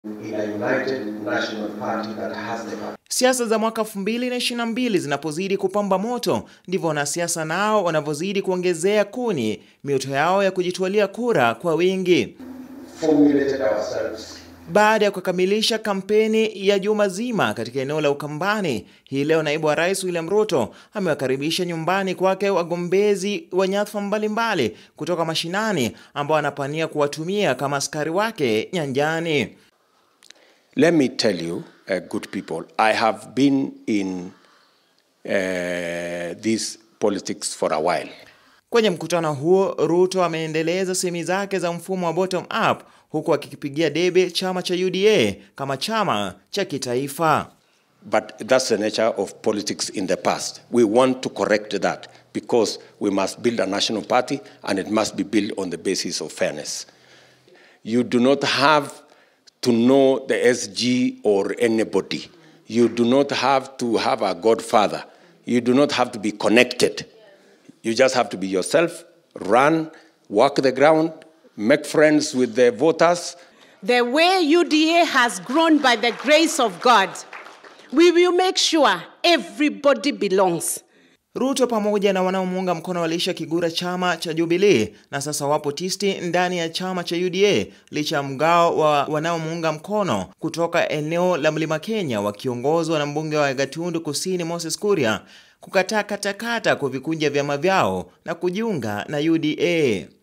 in a united national party that has the Siasa za mwaka 2022 zinapozidi kupamba moto, ndivyo wanasiasa nao wanavyozidi kuongezea kuni mioto yao ya kujitwalia kura kwa wingi. formulated ourselves Baada ya kukamilisha kampeni ya juma zima katika eneo la Ukambani, hii leo naibu wa rais William Ruto amewakaribisha nyumbani kwake wagombezi wa nyadhifa mbalimbali kutoka mashinani ambao anapania kuwatumia kama askari wake nyanjani. Let me tell you, uh, good people, I have been in uh, this politics for a while. Kwenye mkutano huo, Ruto ameendeleza semi zake za mfumo wa bottom up huku akikipigia debe chama cha UDA kama chama cha kitaifa. But that's the nature of politics in the past. We want to correct that because we must build a national party and it must be built on the basis of fairness. You do not have to know the SG or anybody. You do not have to have a godfather. You do not have to be connected. You just have to be yourself, run, walk the ground, make friends with the voters, The way UDA has grown by the grace of God, we will make sure everybody belongs. Ruto pamoja na wanaomuunga mkono waliisha kigura chama cha Jubilee na sasa wapo tisti ndani ya chama cha UDA licha ya mgao wa wanaomuunga mkono kutoka eneo la Mlima Kenya wakiongozwa na mbunge wa Gatundu Kusini Moses Kuria kukataa katakata kuvikunja vyama vyao na kujiunga na UDA.